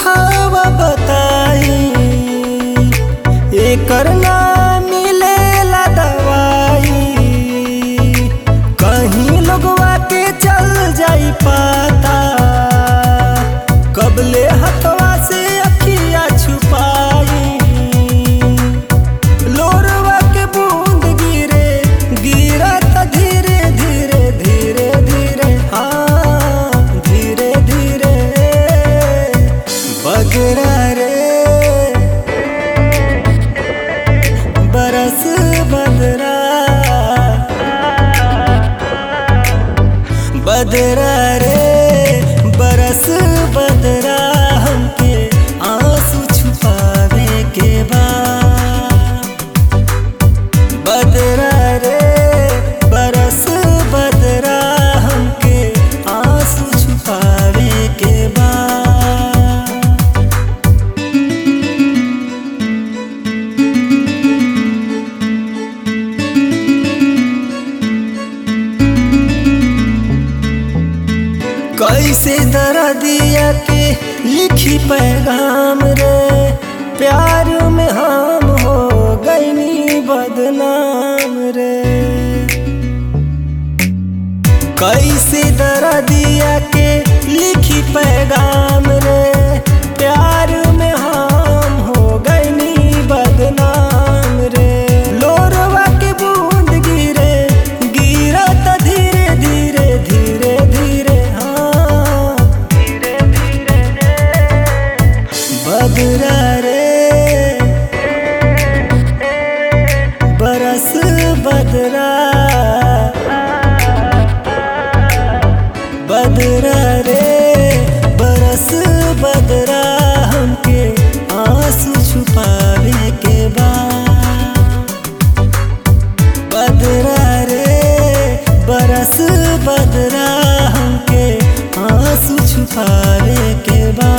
दुखावा बताई एकर ना मिलेला दवाई कहीं लोगवा के चल जाई पाता कबले हथवा से अखिया छुपाई लोरवा के बूंद गिरे गिरत धीरे धीरे धीरे धीरे हाँ धीरे धीरे बगरा रे बरस बदरा बदरा रे बरस बदरा हमके आंसू छुपावे के बा बदरा रे बरस बदरा हमके आंसू छुपावे के बा कैसे दर्दिया के लिखी पैगाम रे प्यार में हम हो गईनी बदनाम रे कैसे दर्दिया के लिखी पैगाम रे प्यार में हम हो गईनी बदनाम रे लोरवा के बूंद गिरे गिरत धीरे धीरे धीरे धीरे हाँ धीरे धीरे बदरा रे बरस बदरा बदरा रे बरस बदरा हमके आंसू छुपावे के बा बदरा रे बरस बदरा हमके आंसू छुपावे के बा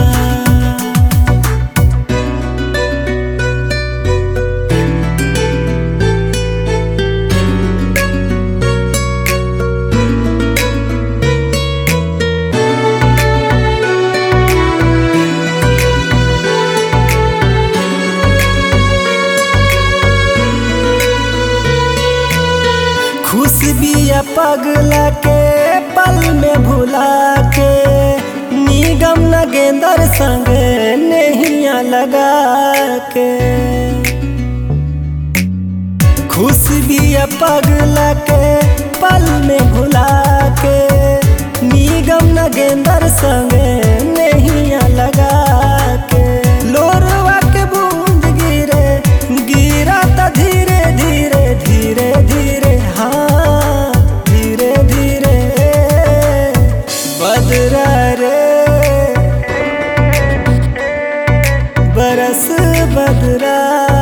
खुश बिया पगला के पल में भुला के निगम नगेंदर संग नहिया लगा के खुश बिया पगला के पल में भुला के निगम नगेंदर संग नहिया लगा के लोरवा के बूंद गिरे गिरा त धीरे धीरे धीरे धीरे हाँ धीरे धीरे बदरा रे बरस बदरा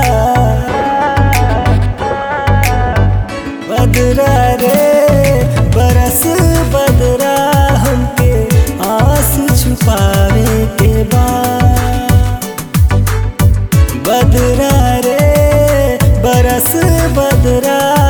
बदरा रे बरस बदरा हमके आंसू छुपावे के बा बदरा रे बरस बदरा